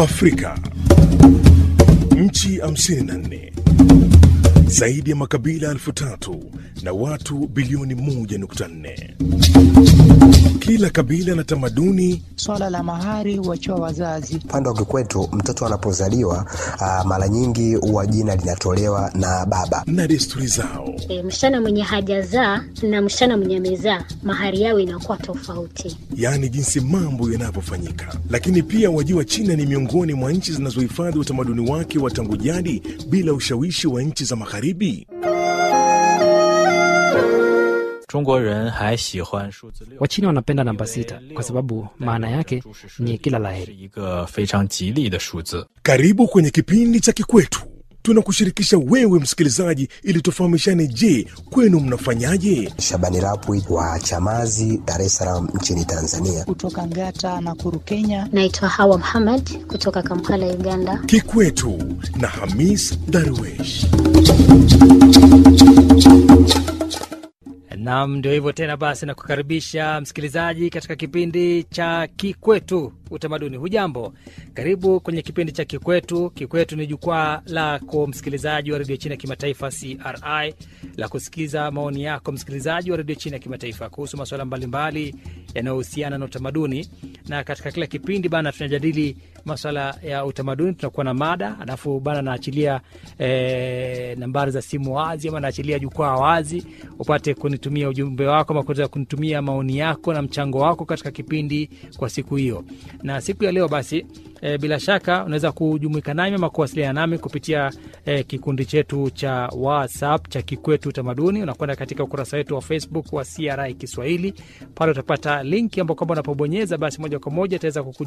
Afrika, nchi 54 zaidi ya makabila elfu tatu na watu bilioni 1.4. Kila kabila na tamaduni Swala la mahari huachiwa wazazi. Upande wa kikwetu mtoto anapozaliwa ah, mara nyingi huwa jina linatolewa na baba. na desturi zao. E, msichana mwenye hajazaa na msichana mwenye amezaa mahari yao inakuwa tofauti. yaani jinsi mambo yanavyofanyika. Lakini pia wajua, China ni miongoni mwa nchi zinazohifadhi utamaduni wake wa tangu jadi bila ushawishi wa nchi za Magharibi. 中国人还喜欢数字六， Wachina wanapenda namba sita kwa sababu maana yake ni kila 是 laheri. 一个非常吉利的数字。 Karibu kwenye kipindi cha Kikwetu. Tunakushirikisha wewe msikilizaji, ili tufahamishane. Je, kwenu mnafanyaje? Shabani Rapwi wa Chamazi, Dar es Salaam nchini Tanzania. Kutoka Ngata na Kuru, Kenya. Naitwa Hawa Muhammad kutoka Kampala, Uganda. Kikwetu na Hamis Darwesh. Nam, ndio hivyo tena. Basi na kukaribisha msikilizaji katika kipindi cha Kikwetu Utamaduni. Hujambo, karibu kwenye kipindi cha Kikwetu. Kikwetu ni jukwaa lako msikilizaji wa redio China ya kimataifa CRI la kusikiza maoni yako msikilizaji wa redio China ya kimataifa kuhusu masuala mbalimbali yanayohusiana na utamaduni, na katika kila kipindi bana tunajadili maswala ya utamaduni, tunakuwa na mada, alafu bana naachilia eh, nambari za simu wazi ama naachilia jukwaa wazi upate kunitumia ujumbe wako ama kuweza kunitumia maoni yako na mchango wako katika kipindi kwa siku hiyo. Na siku ya leo basi e, bila shaka unaweza kujumuika nami ama kuwasiliana nami kupitia e, kikundi chetu cha WhatsApp cha Kikwetu Utamaduni. Unakwenda katika ukurasa wetu wa Facebook wa CRI Kiswahili, pale utapata linki ambao kwamba unapobonyeza basi moja kwa moja itaweza kuku